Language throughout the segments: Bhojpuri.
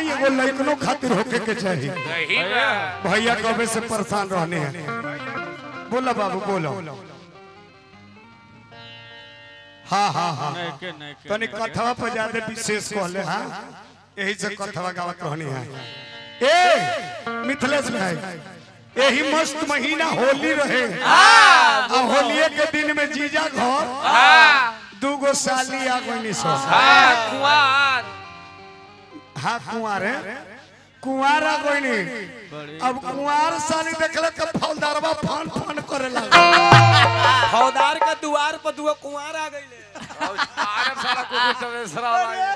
आई एगो लइकनो खातिर होके के चाहिए सही बा भैया कबे से परेशान रहने हैं बोला बाबू बोलो हाँ हाँ हाँ नैके नैके तनी कथवा पर ज्यादा विशेष कहले हाँ यही से कथवा गावत रहनी है ए मिथिलेश भाई यही मस्त महीना होली रहे आ होलिये के दिन में जीजा घर हाँ दूगो साली आ गई सो हाँ कुआर हाँ कुंवार है कुंवार आ गई अब कुंवार साली देखले तो फौलदारवा फान फान करे लगा फौदार का दुआर पर दुआ कुंवार आ गईले अरे साला कुकुर चमेसरा वाला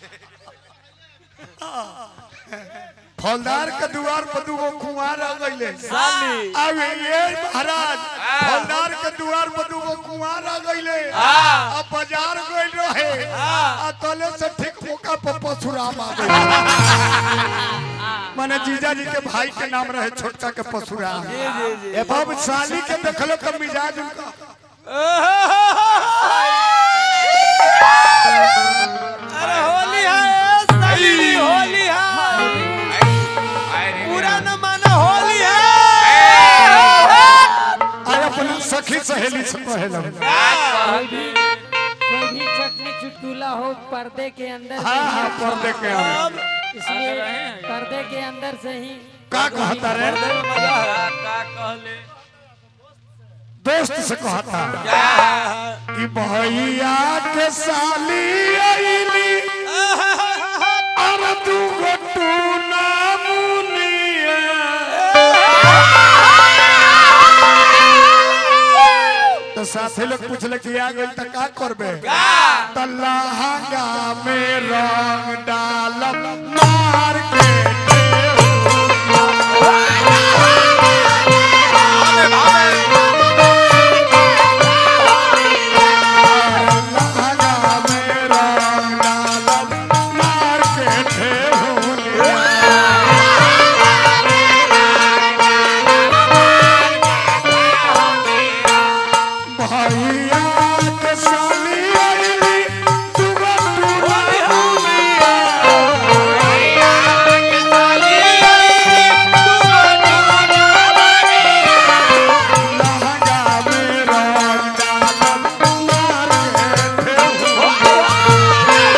फौलदार के द्वार पर दूगो कुंवार आ गईले साली अब ये महाराज फौलदार के द्वार पर दूगो कुंवार आ गईले हाँ। अब बाजार गइल रहे आ तले से ठीक मौका पर परशुराम आ गए माने जीजा जी के भाई के नाम रहे छोटका के परशुराम ए बाब साली के देखलो के मिजाज उनका अरे होली है साली होली है पूरा न माना होली है आय अपना सखी सहेली से कहलो कोई भी कोई भी चटनी चुटकुला हो पर्दे के अंदर हाँ से हाँ ही पर्दे के हम इसलिए पर्दे के अंदर से ही का कहता रे मजा है का कहले दोस्त से कहता कि भैया के साली आईली अरे तू गोटू ना मुनिया तो साथी लोग पूछले कि आ गई त का करबे त लहंगा में रंग डालब मार के लहंगा में रंग डालब मार के ठेहुलिया भैया के साली आईली तू गोटू ना मुनिया लहंगा में रंग डालब मार के ठेहुलिया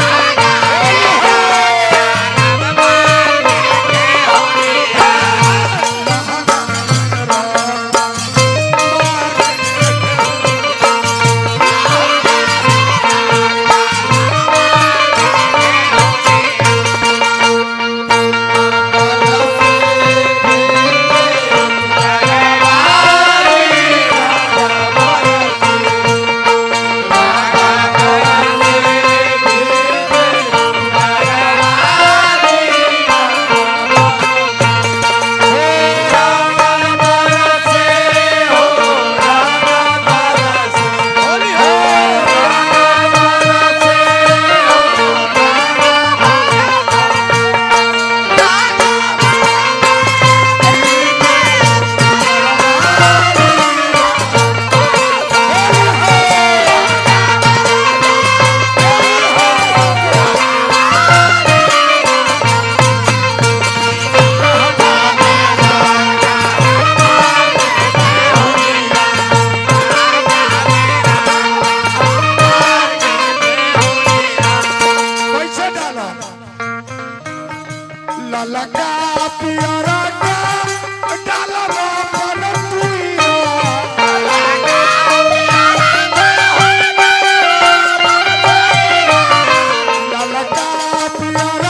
कैसे डालो ललका पियरा का डालो रो पर तुइया ललका पियरा